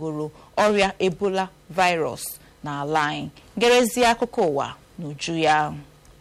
chọpụtagoro ọrịa ebola virus n'ala anyị gerezie akụkọ ụwa n'uju ya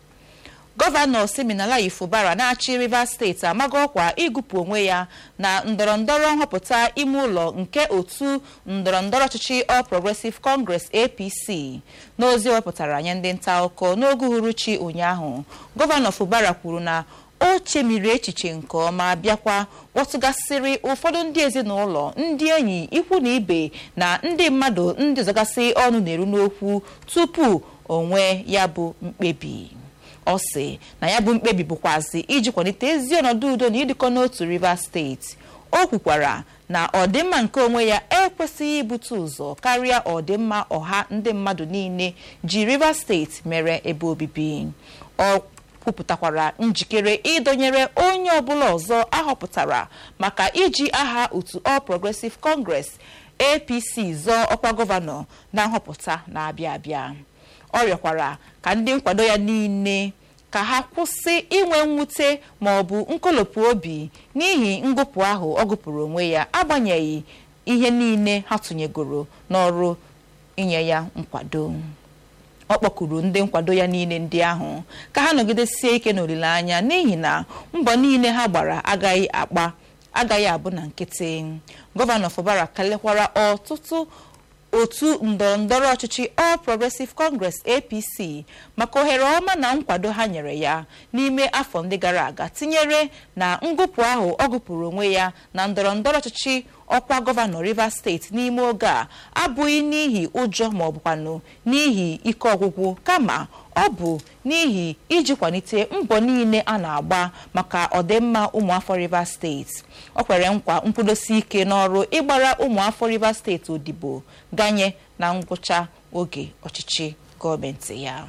gọvanọ siminalayi fubara na-achị rivers steeti amago ọkwa ịgụpụ onwe ya na ndọrọndọrọ nhọpụta ime ụlọ nke otu ndọrọndọrọ ọchịchị all progressive congress apc n'ozi wepụtara nye ndị nta akụkọ n'oge uhuruchi ụnyaahụ gọvanọ fubara kwuru na o chemiri echiche nke ọma bịakwa kpọtụgasịrị ụfọdụ ndị ezinụlọ ndị enyi ikwu na ibe na ndị mmadụ ndị ọzọgasị ọnụ na-eru n'okwu tupu onwe ya bụ mkpebi ọ sị na ya bụ mkpebi bụkwazi iji kwalite ezi ọnọdụ udo na ịdịkọ n'otu rivers steeti o kwukwara na ọdịmma nke onwe ya ekwesịghị ibute ụzọ karịa ọdịmma ọha ndị mmadụ niile ji rivers steeti mere ebe obibi ọ kwupụtakwara njikere ịdọnyere onye ọbụla ọzọ ahọpụtara maka iji aha otu all progressive congress apc zọọ ọkwa gọvanọ na nhọpụta na-abịa abịa ọ rịọkwara ka ndị nkwado ya niile ka ha kwụsị inwe mwute ma ọ bụ nkolopụ obi n'ihi ngụpụ ahụ ọ gụpụrụ onwe ya agbanyeghị ihe niile ha tụnyegoro n'ọrụ inye ya nkwado ọ kpọkuru ndị nkwado ya niile ndị ahụ ka ha nọgidesie ike n'olileanya n'ihi na mbọ niile ha gbara agaghị akpa agaghị abụ na nkịtị gọvanọ fubara kelekwara ọtụtụ otu ndọrọndọrọ ọchịchị all progressive congress apc maka ohere ọma na nkwado ha nyere ya n'ime afọ ndị gara aga tinyere na ngụpụ ahụ ọ gụpụrụ onwe ya na ndọrọndọrọ ọchịchị ọkwa gọvanọ rivers steeti n'ime oge a abụghị n'ihi ụjọ ma ọ bụkwanụ n'ihi ike ọgwụgwụ kama ọ bụ n'ihi iji kwalite mbọ niile a na-agba maka ọdịmma ụmụafọ rivers steeti ọ kwere nkwa nkwudosi ike n'ọrụ ịgbara ụmụafọ rivers steeti odibo ganye na ngwụcha oge ọchịchị gọọmenti ya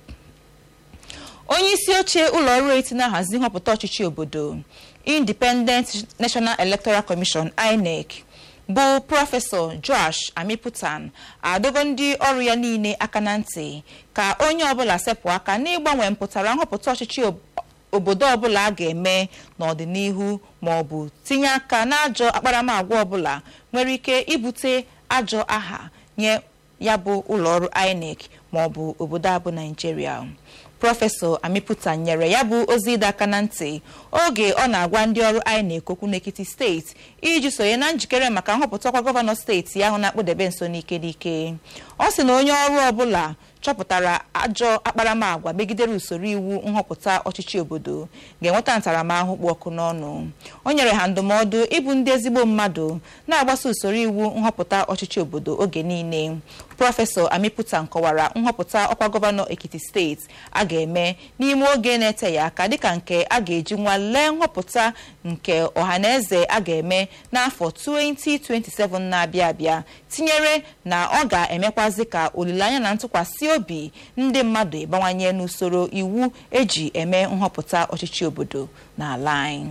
onye isi oche ụlọ ọrụ eti na-ahazi nhọpụta ọchịchị obodo independent national electoral commission inec bụ prọfesọ josh amiputan adọgo ndị ọrụ ya niile aka na ntị ka onye ọbụla sepụ aka n'ịgbanwe mpụtara nhọpụta ọchịchị obodo ọbụla a ga-eme n'ọdịnihu ma ọ bụ tinye aka n'ajọ akparamagwa ọbụla nwere ike ibute ajọ aha nye ya bụ ụlọọrụ inec ma ọ bụ obodo abụ naijiria prọfesọ amiputa nyere ya bụ ozi ịdọ aka na ntị oge ọ na-agwa ndị ọrụ inec okwu n'ekiti steeti iji sonye na njikere maka nhọpụta ọkwa gọvanọ steeti ahụ na-akpụdebe nso n'ike n'ike ọ sị na onye ọrụ ọbụla chọpụtara ajọ akparamagwa megidere usoro iwu nhọpụta ọchịchị obodo ga-enweta ntaramahụhụ kpụ ọkụ n'ọnụ o nyere ha ndụmọdụ ịbụ ndị ezigbo mmadụ na-agbaso usoro iwu nhọpụta ọchịchị obodo oge niile prọfesọ amiputa nkọwara nhọpụta ọkwa gọvanọ ekiti steeti a ga-eme n'ime oge na-eteghị aka dịka nke a ga-eji nwalee nhọpụta nke ọhaneze a ga-eme n'afọ 2027 na-abịa abịa tinyere na ọ ga-emekwazi ka olileanya na ntụkwasị obi ndị mmadụ ịbawanye n'usoro iwu eji eme nhọpụta ọchịchị obodo n'ala anyị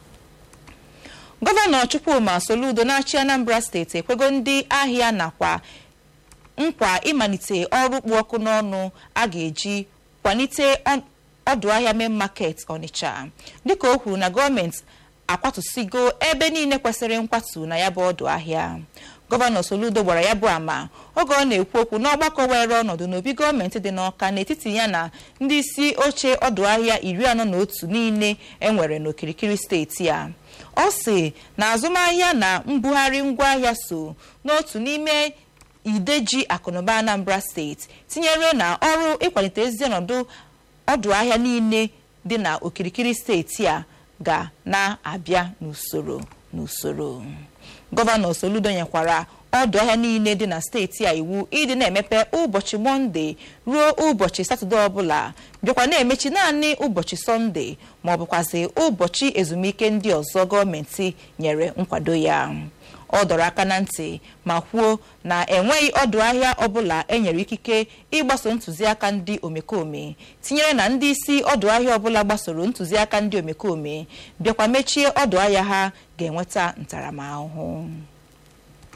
gọvanọ chukwuma soludo na-achị anambra steeti ekwego ndị ahịa nakwa nkwa ịmalite ọrụ kpụ ọkụ n'ọnụ a ga-eji kwalite ọdụ ahịa main market ọnịcha dịka o kwuru na gọọmenti akwatụsigo ebe niile kwesịrị nkwatu na ya bụ ọdụ ahịa gọvanọ soludo gbara ya bụ ama oge ọ na-ekwu okwu n'ọgbakọ were ọnọdụ n'obi gọọmenti dị n'ọka n'etiti ya na ndị isi oche ọdụ ahịa iri anọ na otu niile enwere n'okirikiri steeti a ọ sị na azụmahịa na mbugharị ngwaahịa so n'otu n'ime ideji akụnụba anambra steeti tinyere na ọrụ ịkwalite ezi ọnọdụ ọdụ ahịa niile dị na okirikiri steeti a ga na-abịa n'usoro n'usoro gọvanọ soludo nyekwara ọdụ ahịa niile dị na steeti a iwu ịdị na-emepe ụbọchị mọnde ruo ụbọchị satọde ọbụla bịakwa na-emechi naanị ụbọchị sọnde ma ọ bụkwazị ụbọchị ezumike ndị ọzọ gọọmenti nyere nkwado ya ọ dọrọ aka na ntị ma kwuo na enweghị ọdụ ahịa ọbụla enyere ikike ịgbaso ntụziaka ndị omekome tinyere na ndị isi ọdụ ahịa ọbụla gbasoro ntụziaka ndị omekome bịakwa mechie ọdụ ahịa ha ga-enweta ntaramahụhụ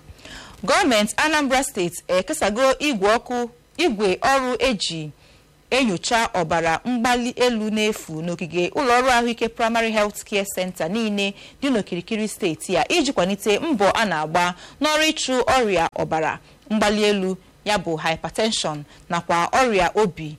gọọmenti anambra steeti ekesago igwe ọkụ igwe ọrụ eji na-enyocha ọbara mgbali elu n'efu n'ogige ụlọọrụ ahụike primary health care center niile dị n'okirikiri steeti a iji kwalite mbọ a na-agba n'ọrụ ịchụ ọrịa ọbara mgbali elu ya bụ hypertension nakwa ọrịa obi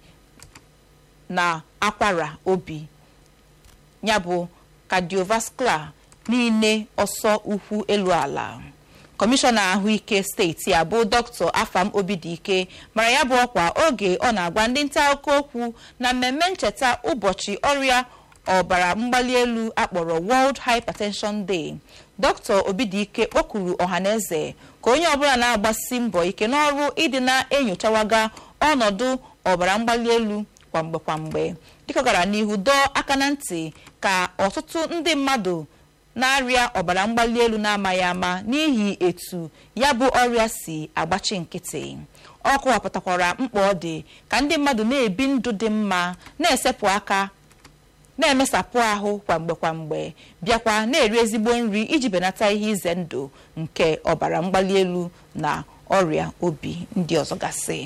na akwara obi ya bụ cardiovascular niile ọsọ ukwu elu ala kọmishọna ahụike steeti a bụ dr afam obidike mara ya bụ ọkwa oge ọ na-agwa ndị nta akụkọ okwu na mmemme ncheta ụbọchị ọrịa ọbara mgbali elu akpọrọ world hypertension day dr obidike kpọkuru ọhaneze ka onye ọbụla na-agbasi mbọ ike n'ọrụ ịdị na-enyochawaga ọnọdụ ọbara mgbali elu kwamgbe kwamgbe dịka gara n'ihu dọọ aka na ntị ka ọtụtụ ndị mmadụ na-arịa ọbara mgbali elu na-amaghị ama n'ihi etu ya bụ ọrịa si agbachi nkịtị ọ kọwapụtakwara mkpa ọ dị ka ndị mmadụ na-ebi ndụ dị mma na-esepụ aka na-emesapụ ahụ kwamgbe kwamgbe bịakwa na-eri ezigbo nri iji benata ihe ize ndụ nke ọbara mgbali elu na ọrịa obi ndị ọzọ gasị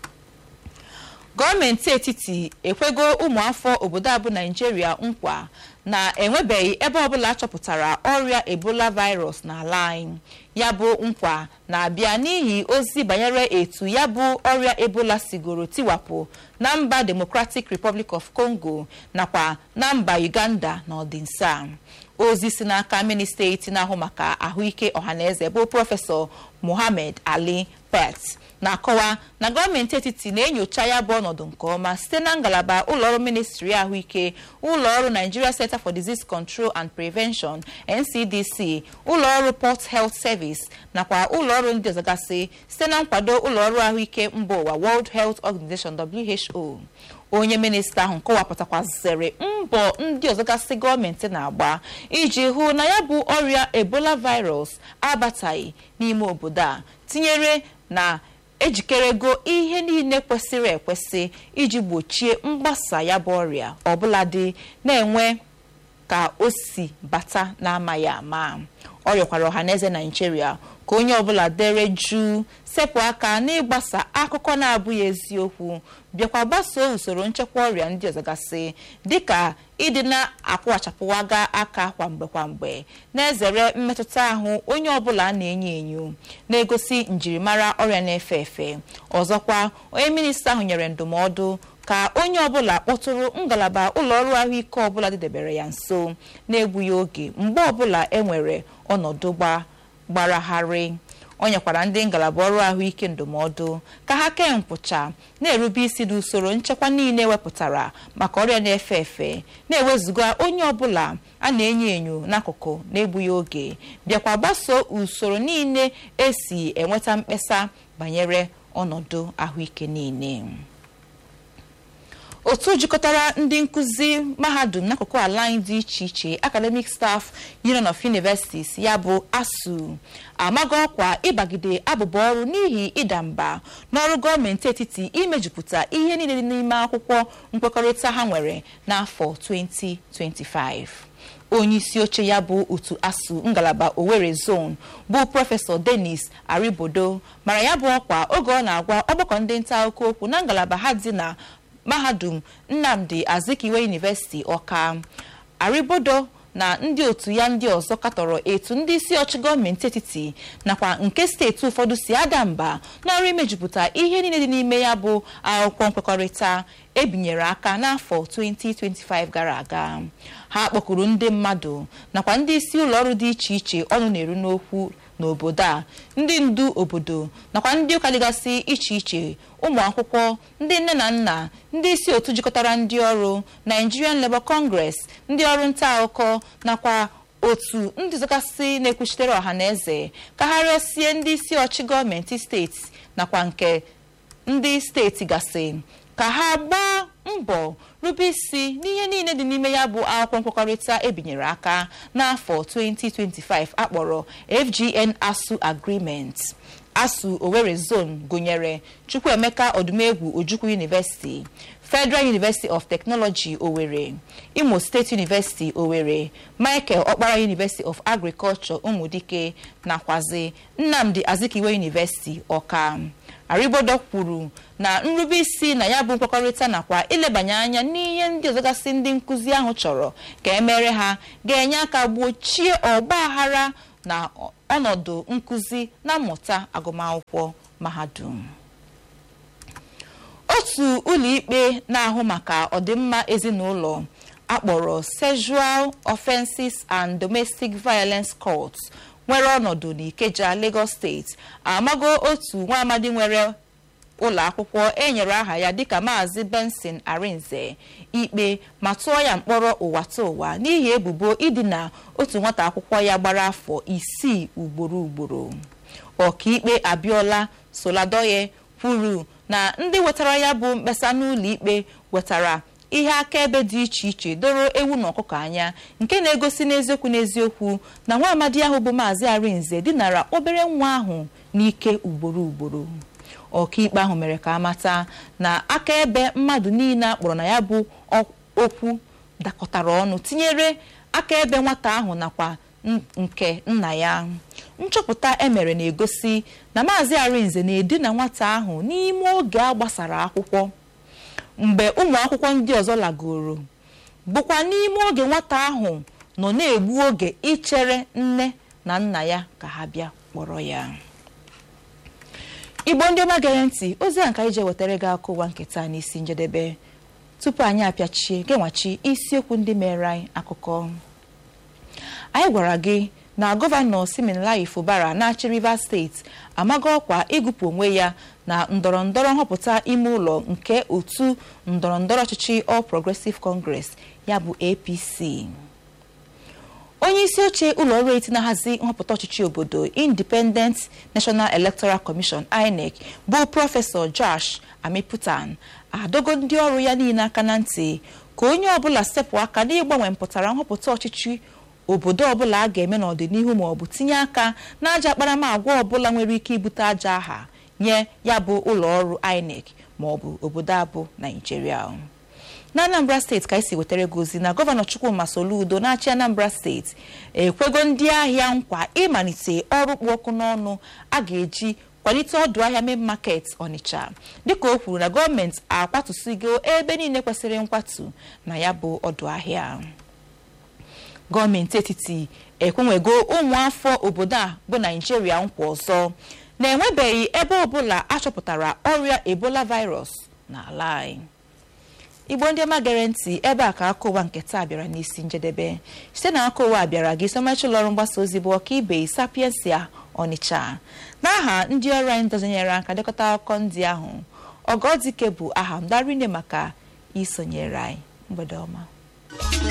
gọọmenti etiti ekwego ụmụafọ obodo abụ naijiria nkwa na enwebeghị ebe ọbụla achọpụtara ọrịa ebola virus n'ala anyị ya bụ nkwa na-abịa n'ihi ozi banyere etu ya bụ ọrịa ebola sigoro tiwapụ na mba democratic republic of congo nakwa na mba uganda na ọdịnsa ozi si n'aka ministreti na-ahụ maka ahụike ọhaneze bụ prọfesọ mohammed ali pet na-akọwa na gọọmenti etiti na-enyocha ya bụ ọnọdụ nke ọma site na ngalaba ụlọọrụ ministri ahụike ụlọọrụ nigeria center for disease control and prevention ncdc ụlọọrụ port health service nakwa ụlọọrụ ndị ọzọgasị site na nkwado ụlọọrụ ahụike mba ụwa world health organization who onye minista ahụ kọwapụtakwazere mbọ ndị ọzọgasị gọọmenti na-agba iji hụ na ya bụ ọrịa ebola virus abataghị n'ime obodo a tinyere na ejikerego ihe niile kwesịrị ekwesị iji gbochie mgbasa ya bụ ọrịa ọbụladị na-enwe ka o si bata n'amaghị ama ọ rịọkwara ọhaneze naijiria ka onye ọbụla dere jụụ sepụ aka n'ịgbasa akụkọ na-abụghị eziokwu bịakwa gbasoo usoro nchekwa ọrịa ndị ọzọgasị dịka ịdị na-akwụghachapụwaga aka kwamgbe kwamgbe na-ezere mmetụta ahụ onye ọbụla na-enyo enyo na-egosi njirimara ọrịa na-efe efe ọzọkwa onye minista ahụ nyere ndụmọdụ ka onye ọbụla kpọtụrụ ngalaba ụlọọrụ ahụike ọbụla dịdebere ya nso na-egbughị oge mgbe ọbụla e nwere ọnọdụ gbaragharị o nyekwara ndị ngalaba ọrụ ahụike ndụmọdụ ka ha kee nkwụcha na-erube isi n'usoro nchekwa niile wepụtara maka ọrịa na-efe efe na-ewezụga onye ọbụla a na-enyo enyo n'akụkụ na-egbughị oge bịakwa gbasoo usoro niile esi enweta mkpesa banyere ọnọdụ ahụike niile otu jikọtara ndị nkụzi mahadum n'akụkụ ala anyị dị iche iche academic staff union of universities ya bụ asu amago ọkwa ịbagide abụba ọrụ n'ihi ịda mba n'ọrụ gọọmenti etiti imejupụta ihe niile dị n'ime akwụkwọ nkwekọrịta ha nwere n'afọ 2025 onye isi oche ya bụ otu asu ngalaba Owerri zone bụ prọfesọ Dennis Aribodo mara ya bụ ọkwa oge ọ na-agwa ọgbakọ ndị nta akụkọ okwu na ngalaba ha dị na mahadum nnamdi azikiwe university ọka aribodo na ndị otu ya ndị ọzọ katọrọ etu ndị isi ọchị gọọmenti etiti nakwa nke steeti ụfọdụ si ada mba n'ọrụ imejupụta ihe niile dị n'ime ya bụ akwụkwọ nkwekọrịta ebinyere aka n'afọ 2025 gara aga ha kpọkuru ndị mmadụ nakwa ndị isi ụlọọrụ dị iche iche ọnụ na-eru n'okwu n'obodo a ndị ndu obodo nakwa ndị ụka dịgasị iche iche ụmụ akwụkwọ ndị nne na nna ndị isi otu jikọtara ndị ọrụ Nigerian Labour Congress ndị ọrụ nta akụkọ nakwa otu ndị zọgasị na-ekwuchitere ọha na eze ka ha rịọsie ndị isi ọchị gọọmenti steeti nakwa nke ndị steeti gasị ka ha gbaa mbọ rube isi n'ihe niile dị n'ime ya bụ akwụkwọ nkwekọrịta ebinyere aka n'afọ 2025 akpọrọ FGN ASUU Agreement asu owerri zone gụnyere chukwuemeka ọdụmegwu ojukwu university federal university of technology owerri imo state university owerri michael okpara university of agriculture ụmụdike nakwazi nnamdi azikiwe university ọka aribodo kwuru na nrube isi na ya bụ nkwekọrịta nakwa ilebanye anya n'ihe ndị ọzọgasị ndị nkụzi ahụ chọrọ ka emere ha ga-enye aka gbochie ọgba aghara na ọnọdụ nkụzi na mmụta agụmakwụkwọ mahadum otu ụlọikpe na-ahụ maka ọdịmma ezinụlọ akpọrọ sexual offenses and domestic violence court nwere ọnọdụ n'Ikeja Lagos steeti amago otu nwa amadi nwere ụlọ akwụkwọ enyere aha ya dịka maazị benson arinze ikpe ma tụọ ya mkpọrọ ụwa ta ụwa n'ihi ebubo idina otu nwata akwụkwọ ya gbara afọ isii ugboro ugboro ọkaikpe abiola soladoye kwuru na ndị wetara ya bụ mkpesa n'ụlọ ikpe wetara ihe akaebe dị iche iche doro ewu na ọkụkọ anya nke na-egosi n'eziokwu n'eziokwu na nwa amadi ahụ bụ maazị arinze dinara obere nwa ahụ n'ike ugboro ugboro ọkaikpe ahụ mere ka amata na akaebe mmadụ niile akpọrọ na ya bụ okwu dakọtara ọnụ tinyere akaebe nwata ahụ nakwa nke nna ya nchọpụta emere na-egosi na maazị arinze na-edina nwata ahụ n'ime oge a gbasara akwụkwọ mgbe ụmụ akwụkwọ ndị ọzọ lagoro bụkwa n'ime oge nwata ahụ nọ na-egbu oge ichere nne na nna ya ka ha bịa kpọrọ ya igbo ndị ọma gere ntị ozi a nka ije wetara gị akụ ụwa nketa n'isi njedebe tupu anyị apịachie genwachi isiokwu ndị mere anyị akụkọ anyị gwara gị na gọvanọ Siminalayi Fubara na-achị Rivers steeti amaghị ọkwa ịgụpụ onwe ya na ndọrọ ndọrọ nhọpụta ime ụlọ nke otu ndọrọ ndọrọ ọchịchị All Progressive Congress ya bụ APC onye isi oche ụlọ ọrụ eti na-ahazi nhọpụta ọchịchị obodo Independent National Electoral Commission INEC bụ prọfesọ Josh Amiputan adogo ndị ọrụ ya niile aka na ntị ka onye ọbụla sepụ aka n'ịgbanwe mpụtara nhọpụta ọchịchị obodo ọbụla a ga-eme n'ọdịnihu ma ọ bụ tinye aka n'aja akparamagwa ọbụla nwere ike ibute aja aha nye ya bụ ụlọ ọrụ INEC ma ọ bụ obodo abụ Naijiria na Anambra steeti ka esi wetara gị ozi na gọvanọ Chukwuma Soludo na-achị Anambra steeti ekwego ndị ahịa nkwa ịmalite ọrụ kpụ ọkụ n'ọnụ a ga-eji kwalite ọdụ ahịa main market Ọnịcha dịka o kwuru na gọọmenti akwatụsigo ebe niile kwesịrị nkwatu na ya bụ ọdụ ahịa gọọmenti etiti ekwenwego ụmụafọ obodo a bụ naijiria nkwa ọzọ na-enwebeghị ebe ọbụla achọpụtara ọrịa ebola virus n'ala anyị igbo ndị ọma gere ntị ebe a ka aka ụwa nke taa bịara n'isi njedebe site na aka ụwa bịara gị somachi ụlọọrụ mgbasa ozi bụ ọka ibe sapiensia ọnịcha n'aha ndị ọrụ anyị dọzinyere aka dekọta akụkọ ndị ahụ ọgọdike bụ aha m darine maka isonyere anyị mgbede ọma